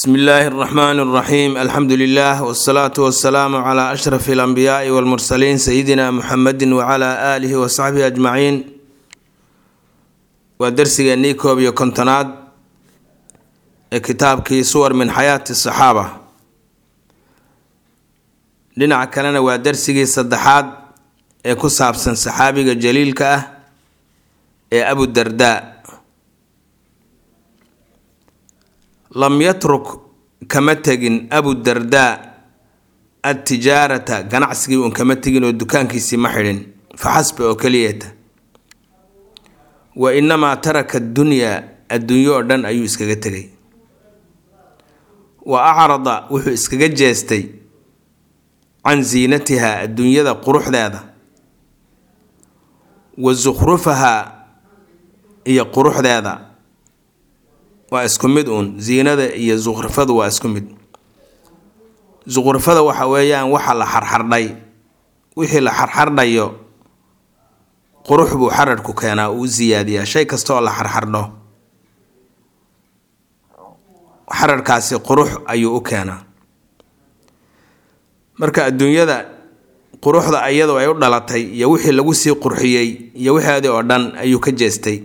bsmi illaahi اraxmaan اraxiim alxamdu lilah wsalaatu wasalaamu cla ashraf اlanbiyaai wاlmursaliin sayidina muxamedi wcla aalihi wasaxbihi ajmaciin waa darsigeennii koob iyo kontonaad ee kitaabkii suwar min xayaati saxaaba dhinaca kalena waa darsigii saddexaad ee ku saabsan saxaabiga jaliilka ah ee abudardaa lam yatruk kama tegin abudardaa adtijaarata ganacsigii uun kama tegin oo dukaankiisii ma xidhin fa xasba oo keliyeeta wa inamaa taraka addunyaa adduunyo oo dhan ayuu iskaga tegay wa acrada wuxuu iskaga jeestay can ziinatihaa adduunyada quruxdeeda wa sukhrufahaa iyo quruxdeeda waa isku mid uun ziinada iyo sukhrifadu waa isku mid sukhrifada waxa weeyaan waxa la xarxardhay wixii la xarxardhayo qurux buu xararhku keenaa uu siyaadiyaa shay kasta oo la xarxardho xararhkaasi qurux ayuu u keenaa marka adduunyada quruxda iyadoo ay u dhalatay iyo wixii lagu sii qurxiyey iyo wixeedii oo dhan ayuu ka jeestay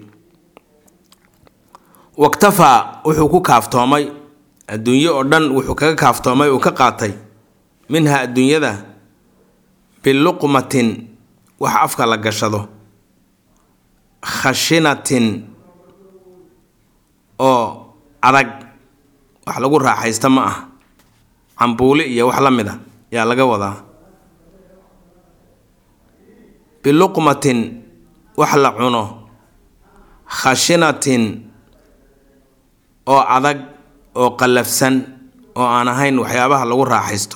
waktafaa wuxuu ku kaaftoomay adduunyo oo dhan wuxuu kaga kaaftoomay uu ka qaatay minha adduunyada biluqmatin wax afka la gashado khashinatin oo adag wax lagu raaxaysta ma ah cambuuli iyo wax la mid a yaa laga wadaa biluqmatin wax la cuno khashinatin oo adag oo qallafsan oo aan ahayn waxyaabaha lagu raaxaysto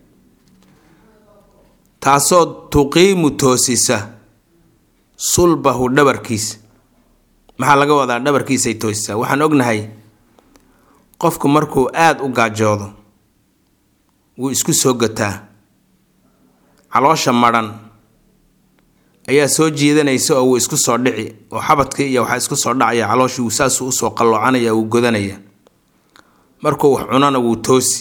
taasoo tuqiimu toosisa sulbahu dhabarkiisa maxaa laga wadaa dhabarkiisay toosisaa waxaan ognahay qofku markuu aada u gaajoodo wuu isku soo gataa caloosha madhan ayaa soo jiidanaysa oo wuu isku soo dhici oo xabadkii iyo waxaa isku soo dhacaya calooshii wuu saasuu usoo qalloocanaya wuu godanaya markuu wax cunona wuu toosi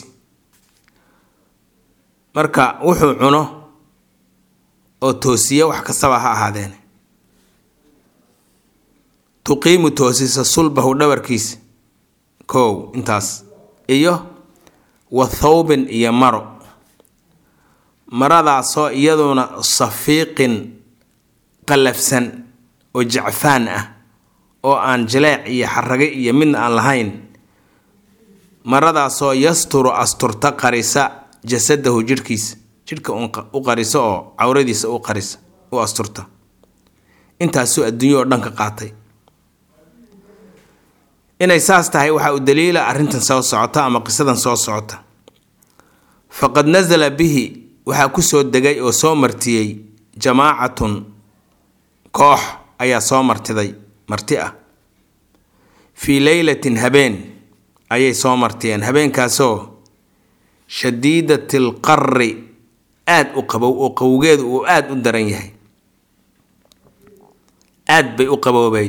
marka wuxuu cuno oo toosiya wax kastaba ha ahaadeen tuqiimu toosisa sulbahu dhabarkiisa kow intaas iyo wa thawbin iyo maro maradaasoo iyaduna safiiqin qallafsan oo jacfaan ah oo aan jileec iyo xarage iyo midna aan lahayn maradaasoo yasturu asturta qarisa jasadahu jidhkiisa jidhka u qarisa oo cawradiisa u qarisa u asturta intaasuu adduunyo oo dhan ka qaatay inay saas tahay waxaa u daliila arrintan soo socota ama qisadan soo socota faqad nasala bihi waxaa kusoo degay oo soo martiyey jamaacatun koox ayaa soo martiday marti ah fii leylatin habeen ayay soo martiyeen habeenkaasoo shadiidati alqarri aada u qabow oo qawowgeedu uu aada u daran yahay aad bay u qaboobeyd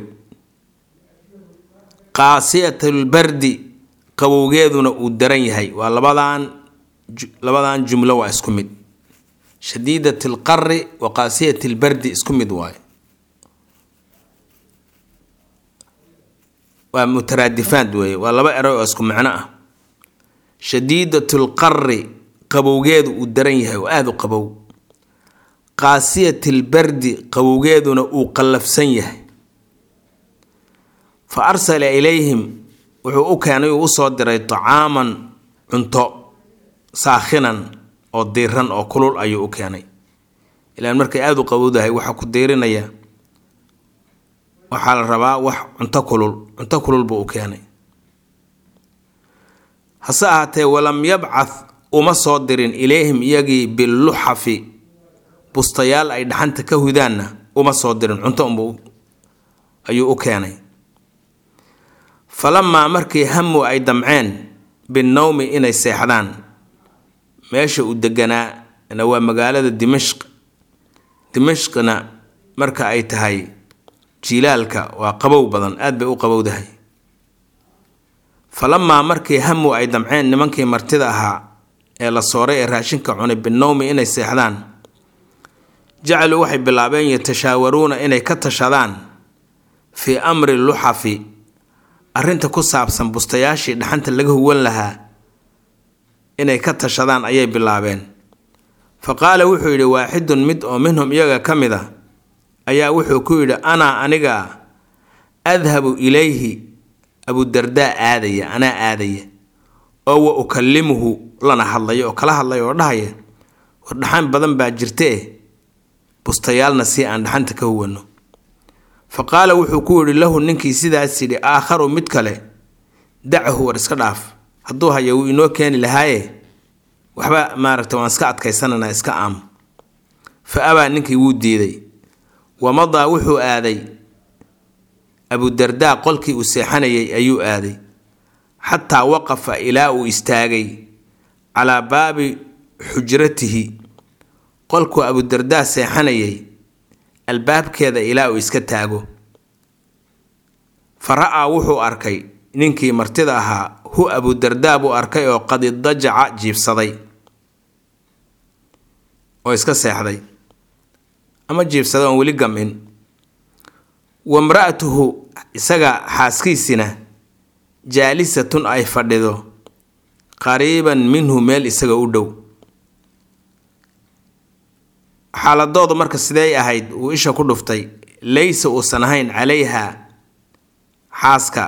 qaasiyatalbardi qabowgeeduna uu daran yahay waa labadan labadan jumlo waa isku mid shadiidat alqarri wa qaasiyat albardi isku mid waaye waa mutaraadifaad weeye waa laba eray oo isku micno ah shadiidatu lqarri qabowgeedu uu daran yahay oo aada u qabow qaasiyat albardi qabowgeeduna uu qallafsan yahay fa arsala ilayhim wuxuu u keenay uu usoo diray tacaaman cunto saakhinan oo diiran oo kulul ayuu u keenay ilaan markay aada u qabowdahay waxaa ku diirinaya waxaa la rabaa wax cunto kulul cunto kulul buu u keenay hase ahaatee walam yabcath uma soo dirin ilayhim iyagii biluxafi bustayaal ay dhaxanta ka hudaanna uma soo dirin cunto unba ayuu u keenay falamaa markii hamu ay damceen binnowmi inay seexdaan meesha uu deganaa na waa magaalada dimashq dimashqna marka ay tahay jilaalka waa qabow badan aad bay u qabowdahay falamaa markii hamu ay damceen nimankii martida ahaa ee la sooray ee raashinka cunay binowmi inay seexdaan jacaluu waxay bilaabeen yatashaawaruuna inay ka tashadaan fii amri luxafi arrinta ku saabsan bustayaashii dhaxanta laga huwan lahaa inay ka tashadaan ayay bilaabeen fa qaala wuxuu yidhi waaxidun mid oo minhum iyaga ka mid a ayaa wuxuu ku yidhi anaa aniga adhabu ilayhi abudardaa aadaya anaa aadaya oo wa ukallimuhu lana hadlaya oo kala hadlaya oo dhahaya war dhaxan badan baa jirtee bustayaalna si aan dhaxanta ka huwano fa qaala wuxuu ku yidhi lahu ninkii sidaas yidhi aakharu mid kale dacahu war iska dhaaf hadduu haya wuu inoo keeni lahaaye waxba maaragta waan iska adkaysananaa iska aam fa abaa ninkii wuu diiday wamadaa wuxuu aaday abudardaa qolkii uu seexanayay ayuu aaday xataa waqafa ilaa uu istaagay calaa baabi xujratihi qolkuu abudardaa seexanayay albaabkeeda ilaa uu iska taago fa ra'aa wuxuu arkay ninkii martida ahaa hu abudardaa buu arkay oo qadidajaca jiibsaday oo iska seexday ama jiibsaday oon weli gam-in wamra'atuhu isaga xaaskiisina jaalisatun ay fadhido qariiban minhu meel isaga u dhow xaaladoodu marka sidey ahayd uu isha ku dhuftay laysa uusan ahayn calayha xaaska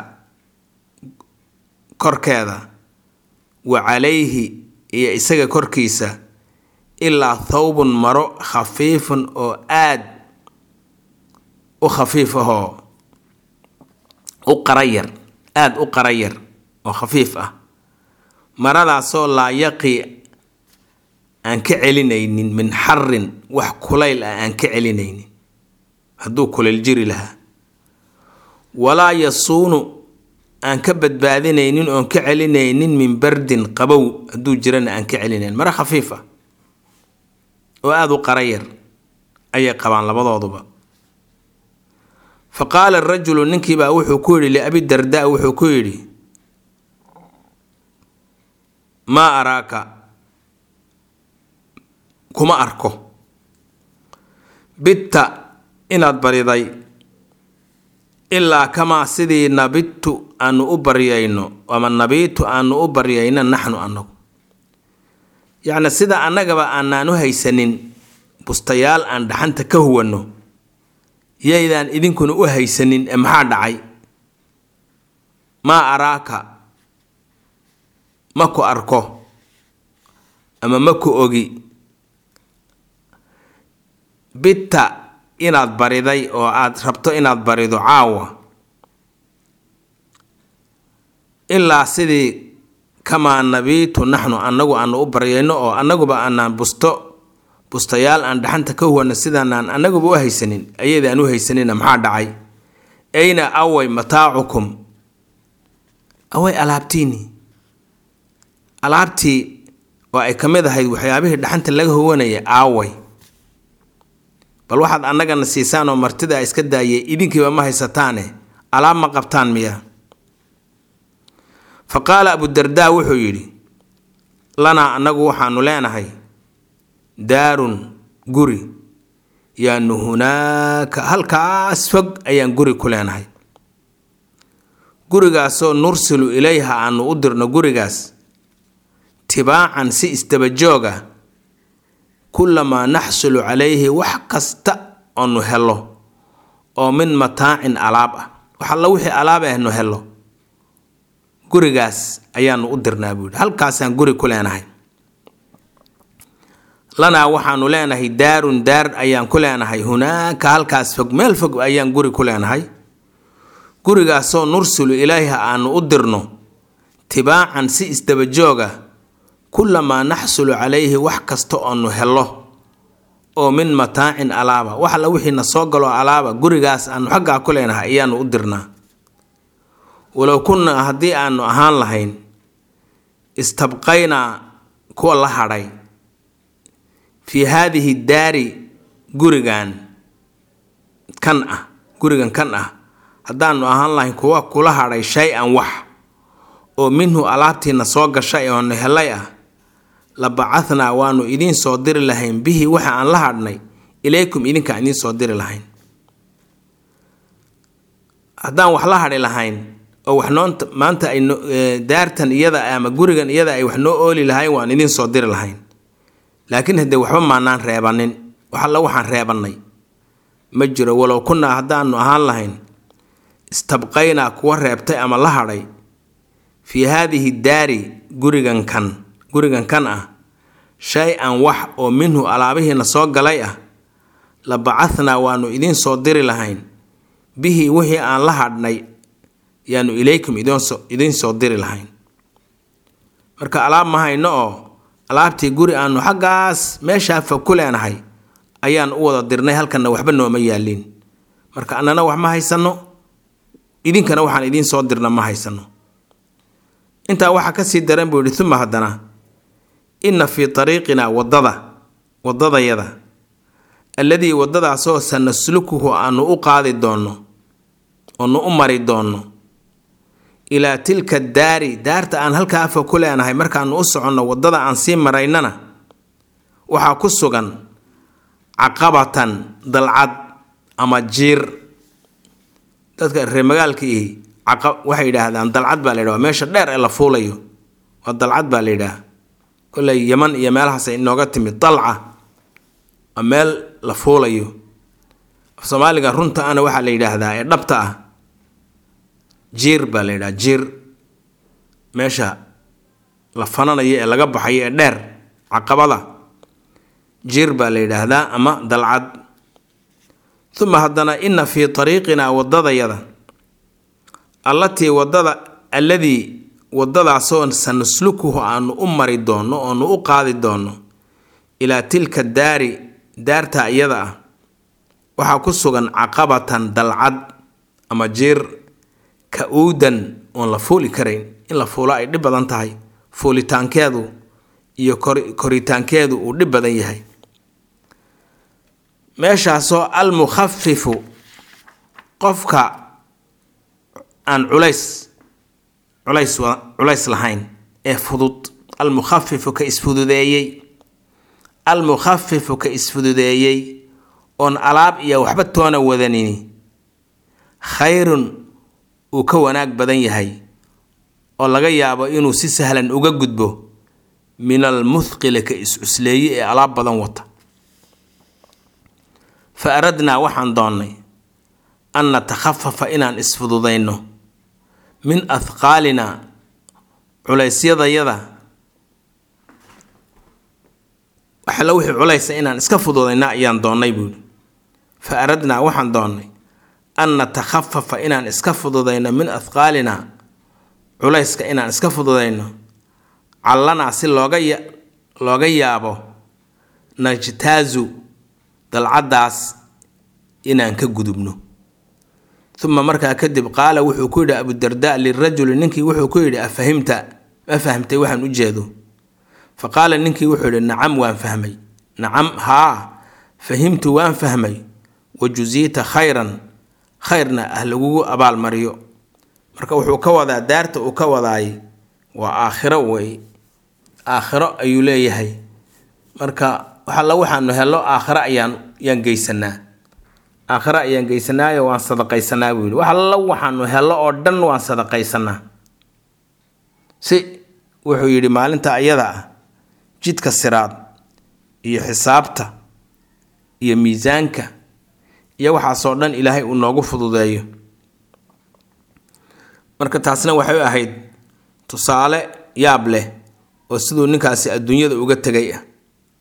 korkeeda wa calayhi iyo isaga korkiisa ilaa thawbun maro khafiifun oo aad u khafiif ahoo u qarayar aada u qarayar oo khafiif ah maradaasoo laa yaqi aan ka celinaynin min xarin wax kulayl ah aan ka celinaynin hadduu kulayl jiri lahaa walaa yasuunu aan ka badbaadinaynin oon ka celinaynin min bardin qabow hadduu jirana aan ka celinayn maro khafiif ah oo aada u qarayar ayay qabaan labadooduba fa qaala arajulu ninkiibaa wuxuu ku yidhi liabidardaa wuxuu ku yidhi maa araaka kuma arko bitta inaad bariday ilaa kamaa sidii nabidtu aanu u baryayno ama nabiitu aanu u baryayno naxnu anagu yacni sida annagaba aanaan u haysanin bustayaal aan dhaxanta ka huwanno yaydaan idinkuna u haysanin ee maxaa dhacay maa araaka ma ku arko ama ma ku ogi bitta inaad bariday oo aad rabto inaad barido caawa ilaa sidii kamaa nabiitu naxnu annagu aanu u baryayno oo annaguba aanaan busto bustayaal aan dhaxanta ka huwana sidaanaan annaguba u haysanin ayadaan u haysanina maxaa dhacay ayna away mataacukum away alaabtiini alaabtii oo ay ka mid ahayd waxyaabihii dhaxanta laga huwanaya aaway bal waxaad annagana siisaan oo martida iska daayay idinkiiba ma haysataane alaab ma qabtaan miya fa qaala abudardaa wuxuu yidhi lanaa annagu waxaanu leenahay daarun guri yaanu hunaaka halkaas fog ayaan guri ku leenahay gurigaasoo nursilu ilayha aanu u dirno gurigaas tibaacan si isdabajooga kullamaa naxsulu calayhi wax kasta oonu helo oo min mataacin alaab ah wax alla wixii alaab ahnu helo gurigaas ayaanu u dirnaa buu yidhi halkaasaan guri ku leenahay lanaa waxaanu leenahay daarun daar ayaan ku leenahay hunaaka halkaas fog meel fog ayaan guri ku leenahay gurigaasoo nursilu ilayha aanu u dirno tibaacan si isdabajooga kullamaa naxsulu calayhi wax kasta oonu helo oo min mataacin alaaba wax alla wixiina soo galo alaaba gurigaas aanu xaggaa ku leenahay ayaanu u dirnaa walow kunnaa haddii aanu ahaan lahayn istabqaynaa kuwa la hadhay fii haadihi daari gurigan kan ah gurigan kan ah haddaanu ahaan lahayn kuwa kula hadhay shay-an wax oo minhu alaabtiina soo gashay oonu helay ah la bacahnaa waanu idiin soo diri lahayn bihi waxa aan la hadhnay ilaykum idinkaan idiin soo diri lahayn haddaan wax la hadhi lahayn oo wax noonta maanta ay daartan iyada ama gurigan iyada ay wax noo ooli lahayn waan idiin soo diri lahayn laakiin haddee waxba maanaan reebanin wax alla waxaan reebannay ma jiro walow kunnaa haddaanu ahaan lahayn istabqaynaa kuwa reebtay ama la hadhay fii haadihi daari gurigan kan gurigan kan ah shay-an wax oo minhu alaabihiina soo galay ah la bacahnaa waanu idiin soo diri lahayn bihi wixii aan la hadhnay yaanu ilaykum idiin soo diri lahayn marka alaab ma hayno oo alaabtii guri aanu xaggaas meeshaa fog ku leenahay ayaan u wada dirnay halkanna waxba nooma yaaliin marka annana wax ma haysanno idinkana waxaan idiin soo dirna ma haysanno intaa waxaa kasii daran buu yihi uma haddana inna fii ariiqinaa waddada waddadayada alladii waddadaasoo sanaslukuhu aanu u qaadi doonno oonu u mari doonno ilaa tilka daari daarta aan halkaa afa ku leenahay markaanu u soconno waddada aan sii maraynana waxaa ku sugan caqabatan dalcad ama jiir dadka reer magaalka ihi waxay yidhaahdaan dalcad baa la yidhaha waa meesha dheer ee la fuulayo waa dalcad baa la yidhaha kolley yaman iyo meelahaasay inooga timid dalca waa meel la fuulayo af soomaaliga runta ana waxaa la yidhaahdaa ee dhabta ah jiir baa la yidhaha jiir meesha la fananayo ee laga baxayo ee dheer caqabada jiir baa la yidhaahdaa ama dalcad uma haddana inna fii ariiqinaa waddadayada allatii waddada alladii waddadaasoo sanaslukuhu aanu u mari doonno oonu u qaadi doonno ilaa tilka daari daarta iyada ah waxaa ku sugan caqabatan dalcad ama jiir ka-uudan oon la fuuli karayn in la fuulo ay dhib badan tahay fuulitaankeedu iyo koritaankeedu uu dhib badan yahay meeshaasoo almukhafifu qofka aan culays culays culays lahayn ee fudud almukhafifu ka isfududeeyey almukhafifu ka isfududeeyey oon alaab iyo waxba toona wadanini khayrun uu ka wanaag badan yahay oo laga yaabo inuu si sahlan uga gudbo min almuthqili ka is-cusleeye ee alaab badan wata fa aradnaa waxaan doonnay an natakhafafa inaan isfududayno min ahqaalina culaysyadayada waxala wixii culaysa inaan iska fududayna ayaan doonnay buuhi fa aradnaa waxaan doonnay an natakhafafa inaan iska fududayno min ahqaalina culayska inaan iska fududayno callanaa si looga ya looga yaabo najtaazu dalcaddaas inaan ka gudubno uma markaa kadib qaala wuxuu ku yidhi abudarda lirajuli ninkii wuxuu ku yidhi afahimta ma fahamtay waxaan u jeedo fa qaala ninkii wuxuu yidhi nacam waan fahmay nacam haa fahimtu waan fahmay wa jusiita khayran khayrna ah lagugu abaalmariyo marka wuxuu ka wadaa daarta uu ka wadaay waa aakhiro wey aakhiro ayuu leeyahay marka waxalla waxaanu hello aakhiro ayaan yaan geysanaa aakhiro ayaan geysanaayo waan sadaqaysanaa buu yidhi wax alla waxaanu hello oo dhan waan sadaqaysanaa si wuxuu yidhi maalinta ayada ah jidka siraad iyo xisaabta iyo miisaanka iyo waxaasoo dhan ilaahay uu noogu fududeeyo marka taasna waxay u ahayd tusaale yaab leh oo siduu ninkaasi adduunyada uga tegay ah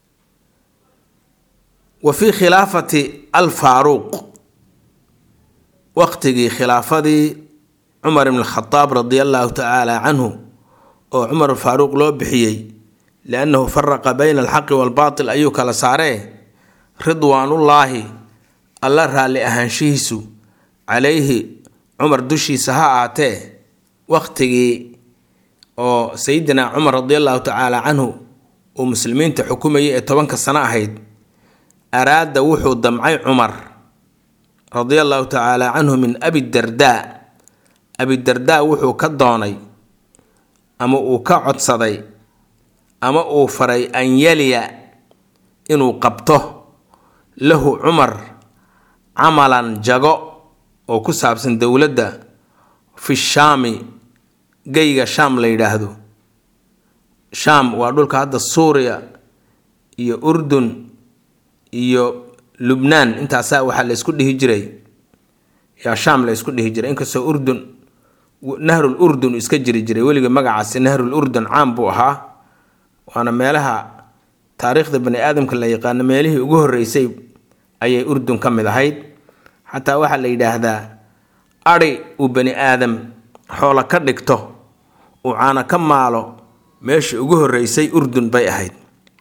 wa fii khilaafati alfaaruuq waqtigii khilaafadii cumar ibn khadaab radia allaahu tacaala canhu oo cumar faaruuq loo bixiyey liannahu faraqa bayna alxaqi waalbaatil ayuu kala saaree ridwaanullaahi alla raalli ahaanshihiisu calayhi cumar dushiisa ha aatee waqtigii oo sayidina cumar radia allaahu tacaala canhu uu muslimiinta xukumayay ee tobanka sano ahayd araada wuxuu damcay cumar radia allaahu tacaala canhu min abidardaa abidardaa wuxuu ka doonay ama uu ka codsaday ama uu faray an yaliya inuu qabto lahu cumar camalan jago oo ku saabsan dowladda fi shaami geyga shaam la yidhaahdo shaam waa dhulka hadda suuriya iyo urdun iyo lubnaan intaasaa waxaa la ysku dhihi jiray yaa shaam la ysku dhihi jiray inkastoo urdun nahrul urdun iska jiri jiray weliga magacaasi nahrul urdun caam buu ahaa waana meelaha taariikhda bani aadamka la yaqaano meelihii ugu horreysay ayay urdun ka mid ahayd xataa waxaa la yidhaahdaa adhi uu bani aadam xoolo ka dhigto uu caana ka maalo meeshii ugu horreysay urdun bay ahayd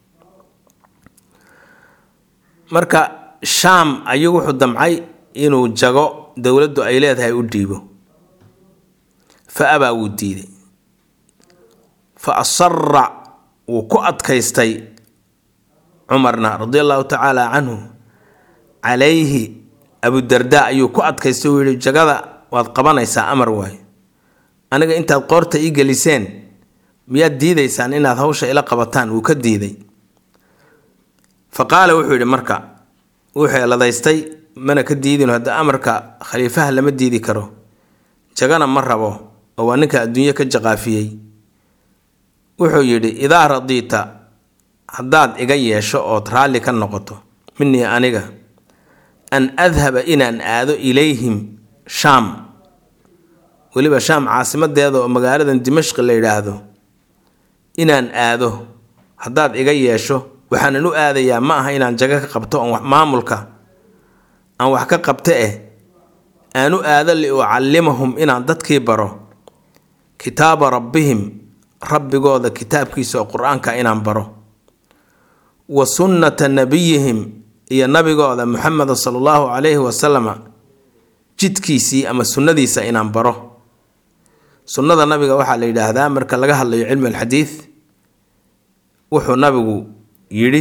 marka shaam ayuu wuxuu damcay inuu jago dowladdu ay leedahay u dhiibo fa abaa wuu diiday fa asara wuu ku adkaystay cumarna radia allahu tacaala canhu calayhi abudarda ayuu ku adkaystay uu yihi jagada waad qabanaysaa amar waayo aniga intaad qoorta ii geliseen miyaad diidaysaan inaad hawsha ila qabataan wuu ka diiday fa qaala wuxuu yidhi marka wuu xeeladaystay mana ka diidin hadda amarka khaliifaha lama diidi karo jagana ma rabo oo waa ninka adduunye ka jaqaafiyey wuxuu yidhi idaa radiita haddaad iga yeesho ood raalli ka noqoto minii aniga an adhaba inaan aado ilayhim shaam weliba shaam caasimadeeda oo magaaladan dimashqi la yidhaahdo inaan aado haddaad iga yeesho waxaanan u aadayaa ma aha inaan jago ka qabto oon maamulka aan wax ka qabto eh aan u aado liucallimahum inaan dadkii baro kitaaba rabbihim rabbigooda kitaabkiisa oo qur-aanka inaan baro wa sunnata nabiyihim iyo nabigooda muxameda sala allahu calayhi wasalama jidkiisii ama sunnadiisa inaan baro sunnada nabiga waxaa la yidhaahdaa marka laga hadlayo cilmi alxadiid wuxuu nabigu yidhi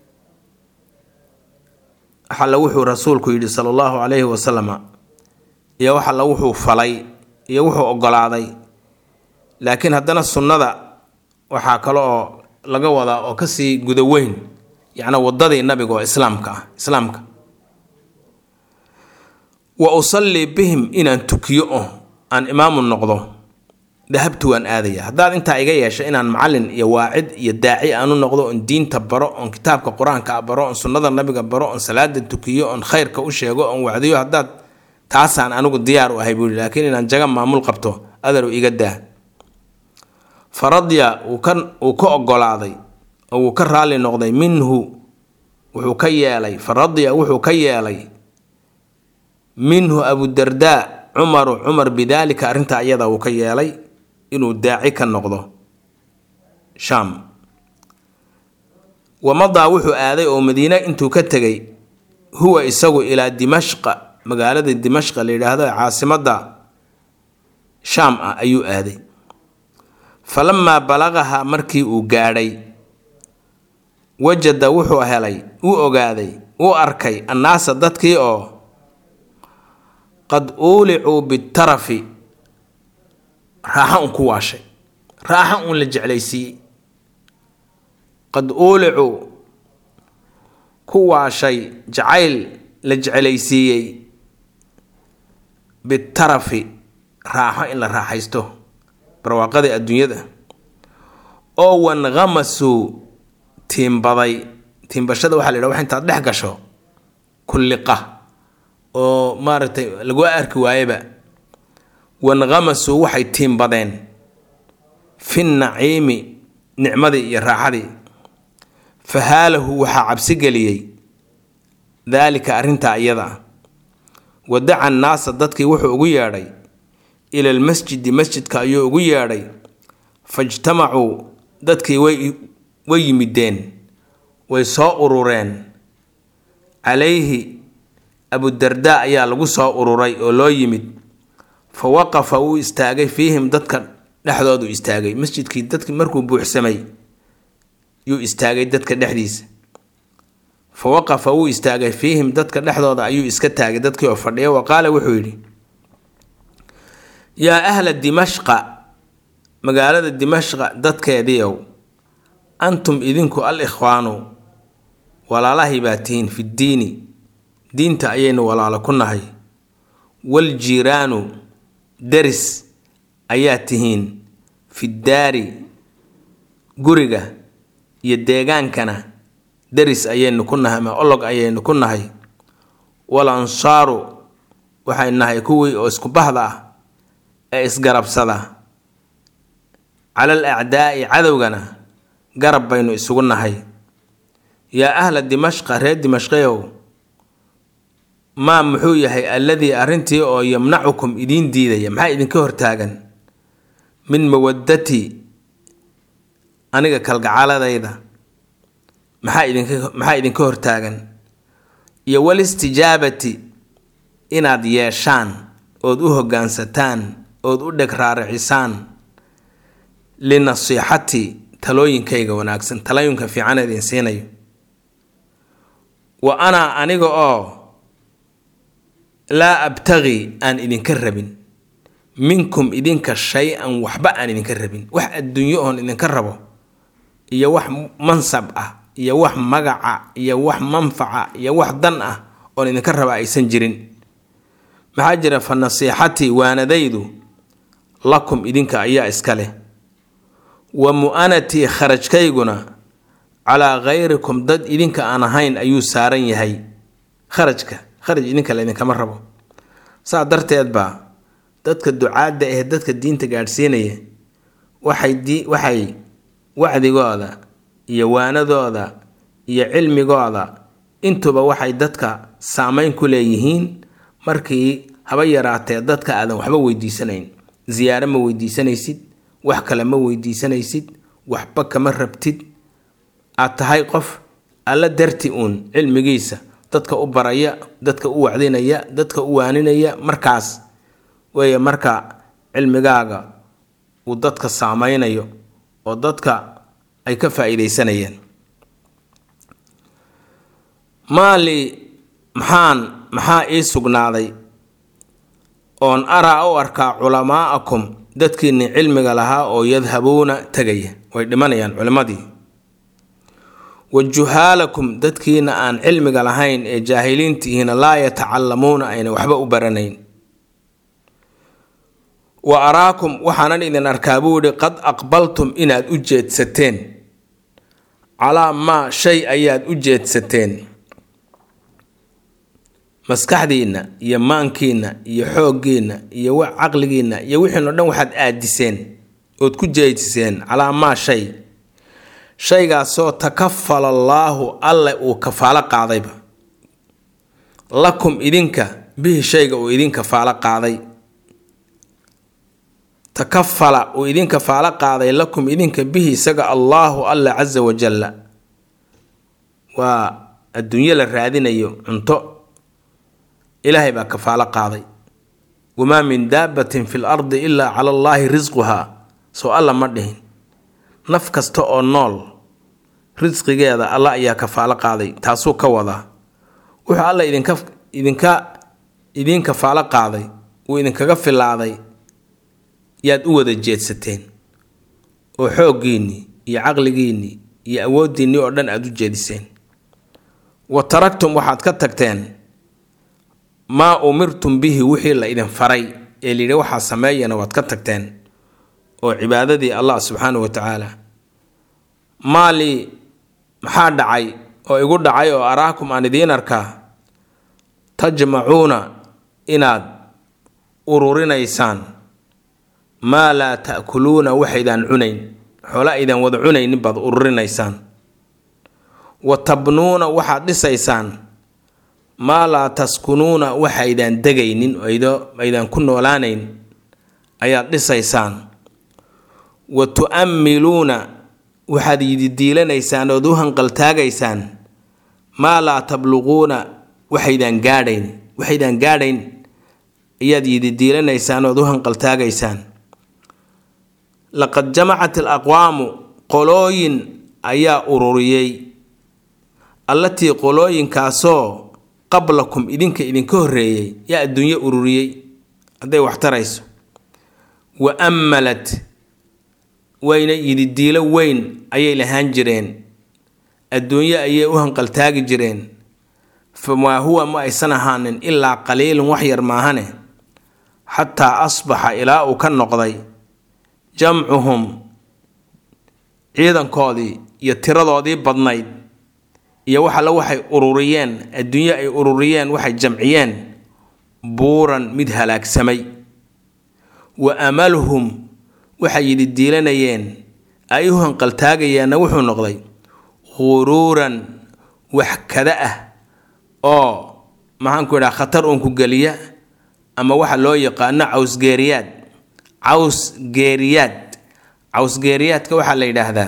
waxalla wuxuu rasuulku yidhi sala allahu calayhi wasalama iyo waxalla wuxuu falay iyo wuxuu ogolaaday laakiin haddana sunnada waxaa kale oo laga wadaa oo kasii guda weyn yacnaa waddadii nabiga oo islaamka ah islaamka wa usallii bihim inaan tukiyo oo aan imaamu noqdo dahabtu waan aadaya haddaad intaa iga yeesha inaan macallin iyo waacid iyo daaci aanu noqdo oon diinta baro oon kitaabka qur-aanka baro oon sunnada nabiga baro oon salaada tukiyo oon khayrka u sheego oon wacdiyo haddaad taasaan anigu diyaar u ahay buui laakiin inaan jaga maamul qabto adaru iga daa faradya uu ka ogolaaday oo wuu ka raalli noqday minhu wuxuu ka yeelay faradya wuxuu ka yeelay minhu abudardaa cumaru cumar bidaalika arrintaa iyada uu ka yeelay inuu daaci ka noqdo shaam wamadaa wuxuu aaday oo madiine intuu ka tegay huwa isagu ilaa dimashqa magaalada dimashqa la yidhaahdo caasimadda shaam ah ayuu aaday falamaa balaqaha markii uu gaadhay wajada wuxuu helay uu ogaaday uu arkay annaasa dadkii oo qad uulicuu bitarafi raaxa un ku waashay raaxa un la jeclaysiiyey qad uulicuu ku waashay jacayl la jeclaysiiyey bitarafi raaxo in la raaxaysto barwaaqadii adduunyada oo wanqamasuu tiimbaday tiimbashada waxaa la yidhaha wax intaad dhex gasho kulliqa oo maaragtay lagu arki waayeba wanqamasuu waxay tiimbadeen fi naciimi nicmadii iyo raaxadii fahaalahu waxaa cabsi geliyey daalika arrintaa iyada wadaca annaasa dadkii wuxuu ugu yeedhay ila almasjidi masjidka ayuu ugu yeedhay fajtamacuu dadkii way way yimideen way soo urureen calayhi abudardaa ayaa lagu soo ururay oo loo yimid fa waqafa wuu istaagay fiihim dadka dhexdoodu istaagay masjidkii dadki markuu buuxsamay yuu istaagay dadka dhexdiisa fa waqafa wuu istaagay fiihim dadka dhexdooda ayuu iska taagay dadkii oo fadhiya wa qaala wuxuu yidhi yaa ahla dimashqa magaalada dimashqa dadkeediiow antum idinku al ikhwaanu walaalahay baa tihiin fiddiini diinta ayaynu walaalo ku nahay waljiiraanu deris ayaa tihiin fiddaari guriga iyo deegaankana deris ayaynu ku nahay ama olog ayaynu ku nahay wal ansaaru waxay nahay kuwii oo isku bahda ah ee isgarabsada calal acdaa'i cadowgana garab baynu isugu nahay yaa ahla dimashqa reer dimashqeyow maa muxuu yahay alladii arrintii oo yamnacukum idiin diidaya maxaa idinka hortaagan min mawaddati aniga kalgacaladayda maxaa idinka maxaa idinka hortaagan iyo walistijaabati inaad yeeshaan ood u hoggaansataan ood u dheg raaricisaan linasiixati talooyinkayga wanaagsan talooyinka fiican idin siinayo wa anaa aniga oo laa abtaqi aan idinka rabin minkum idinka shay-an waxba aan idinka rabin wax adduunyo oon idinka rabo iyo wax mansab ah iyo wax magaca iyo wax manfaca iyo wax dan ah oon idinka raba aysan jirin maxaa jira fa nasiixatii waanadaydu lakum idinka ayaa iska leh wa mu-anatii kharajkayguna calaa khayrikum dad idinka aan ahayn ayuu saaran yahay kharajka kharaj idinka la idinkama rabo saa darteed baa dadka ducaadda ee dadka diinta gaadhsiinaya waxay di waxay wacdigooda iyo waanadooda iyo cilmigooda intuba waxay dadka saameyn ku leeyihiin markii haba yaraatee dadka aadan waxba weydiisanayn ziyaaro ma weydiisanaysid wax kale ma weydiisanaysid waxba kama rabtid aad tahay qof alla darti uun cilmigiisa dadka u baraya dadka u wacdinaya dadka u waaninaya markaas weeye marka cilmigaaga uu dadka saameynayo oo dadka ay ka faa-iideysanayeen maali maxaan maxaa ii sugnaaday oon araa u arkaa culamaa'akum dadkiinni cilmiga lahaa oo yadhabuuna tegaya way dhimanayaan culimmadii wa juhaalakum dadkiina aan cilmiga lahayn ee jaahiliintihiina laa yatacallamuuna ayna waxba u baranayn wa araakum waxaanan idin arkaa buu yihi qad aqbaltum inaad u jeedsateen calaa maa shay ayaad u jeedsateen maskaxdiinna iyo maankiinna iyo xooggiinna iyo caqligiinna iyo wixiino dhan waxaad aadiseen ood ku jeediseen calaa maa shay shaygaasoo takafala allaahu alle uu kafaalo qaadayba lakum idinka bihi shayga uu idin kafaalo qaaday takafala uu idin kafaalo qaaday lakum idinka bihi isaga allaahu alle casa wajalla waa adduunyo la raadinayo cunto ilaahay baa kafaalo qaaday wamaa min daabatin fi l ardi ilaa cala allaahi risquhaa soo alla ma dhihin naf kasta oo nool risqigeeda alla ayaa kafaalo qaaday taasuu ka wadaa wuxuu alla idinka idinka idiin kafaalo qaaday uu idinkaga filaaday yaad u wada jeedsateen oo xooggiinnii iyo caqligiinnii iyo awooddiinnii oo dhan aada u jeediseen wa taragtum waxaad ka tagteen maa umirtum bihi wixii la idin faray ee layidhi waxaa sameeyana waad ka tagteen oo cibaadadii allah subxaanahu wa tacaala maalii maxaa dhacay oo igu dhacay oo araakum aan idiin arkaa tajmacuuna inaad ururinaysaan maa laa ta'kuluuna waxaydaan cunayn xoola aydaan wada cunaynin baad ururinaysaan wa tabnuuna waxaad dhisaysaan maa laa taskunuuna waxaydaan degaynin aydaan ku noolaanayn ayaad dhisaysaan wa tu'ammiluuna waxaad yididiilanaysaan ood u hanqaltaagaysaan maa laa tabluquuna waxaydaan gaadhayn waxaydaan gaadhayn ayaad yididiilanaysaan ood u hanqaltaagaysaan laqad jamacat al aqwaamu qolooyin ayaa ururiyey allatii qolooyinkaasoo qablakum idinka idinka horreeyey yaa adduunyo ururiyey hadday wax tarayso wa ammalat wayna yididiilo weyn ayay lahaan jireen adduunyo ayay u hanqaltaagi jireen famaa huwa ma aysan ahaanin ilaa qaliilun wax yar maahane xataa asbaxa ilaa uu ka noqday jamcuhum ciidankoodii iyo tiradoodii badnayd iyo wax alle waxay ururiyeen adduunyo ay ururiyeen waxay jamciyeen buuran mid halaagsamay wa amaluhum waxay yidhi diilanayeen ay u hanqaltaagayeenna wuxuu noqday quruuran wax kada ah oo maxaanku idhaha khatar uun ku geliya ama waxa loo yaqaano cawsgeeriyaad cawsgeeriyaad cawsgeeriyaadka waxaa la yidhaahdaa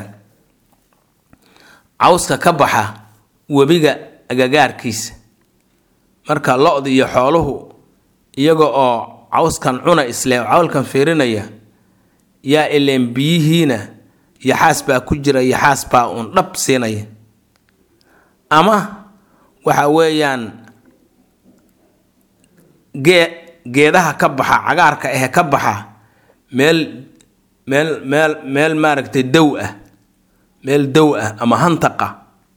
cawska ka baxa webiga agagaarkiisa marka lo-da iyo xooluhu iyaga oo cawskan cuna isle cawlkan fiirinaya yaa ileen biyihiina yaxaas baa ku jira yaxaas baa uun dhab siinaya ama waxa weeyaan gee geedaha ka baxa cagaarka ahe ka baxa meel meel meel meel maaragtay dow ah meel dow ah ama hantaqa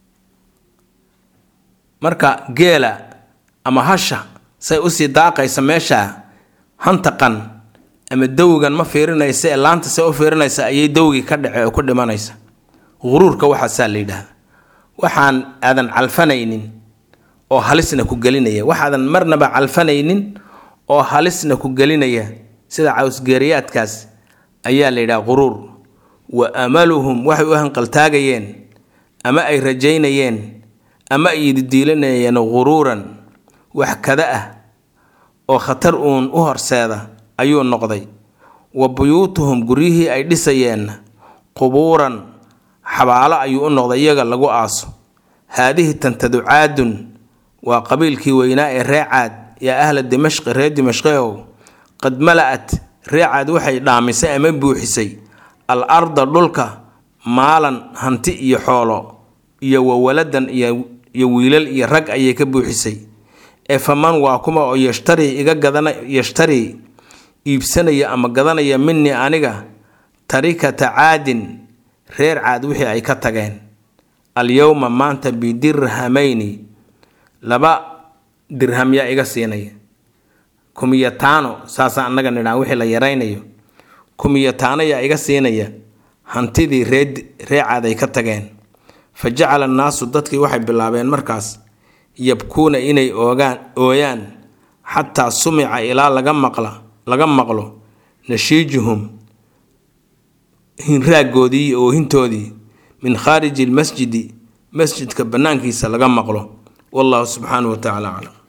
marka geela ama hasha say usii daaqaysa meesha hantaqan ama dowgan ma fiirinaysa ee laanta say u fiirinaysa ayay dowgii ka dhace oo ku dhimanaysa huruurka waxaasaa la yidhaahda waxaan aadan calfanaynin oo halisna ku gelinaya waxaadan marnaba calfanaynin oo halisna ku gelinaya sida cawsgeeriyaadkaas ayaa la yidhaha quruur wa amaluhum waxay u hanqaltaagayeen ama ay rajaynayeen ama ay yididiilanayeen quruuran wax kada ah oo khatar uun u horseeda ayuu noqday wa buyuutuhum guryihii ay dhisayeenna qubuuran xabaalo ayuu u noqday iyaga lagu aaso haadihi tantadu caadun waa qabiilkii weynaa ee ree caad yaa ahla dimashqi reer dimashqehow qad mala-at ree caad waxay dhaamisay ama buuxisay al arda dhulka maalan hanti iyo xoolo iyo wawaladan iyo wiilal iyo rag ayay ka buuxisay ee faman waa kuma oo yashtarii iga gadana yashtarii iibsanaya ama gadanaya minii aniga tarikata caadin reer caad wixii ay ka tageen alyowma maanta bidirhamayni laba dirham yaa iga siinaya kumiyataano saasa annaga nidhaan wixii la yaraynayo kumiyataano yaa iga siinaya hantidii ree ree caad ay ka tageen fa jacala annaasu dadkii waxay bilaabeen markaas yabkuuna inay oogaan ooyaan xataa sumica ilaa laga maqla laga maqlo nashiijuhum hinraagoodii iyo oohintoodii min khaariji lmasjidi masjidka bannaankiisa laga maqlo wallahu subxaanahu wa tacala aclam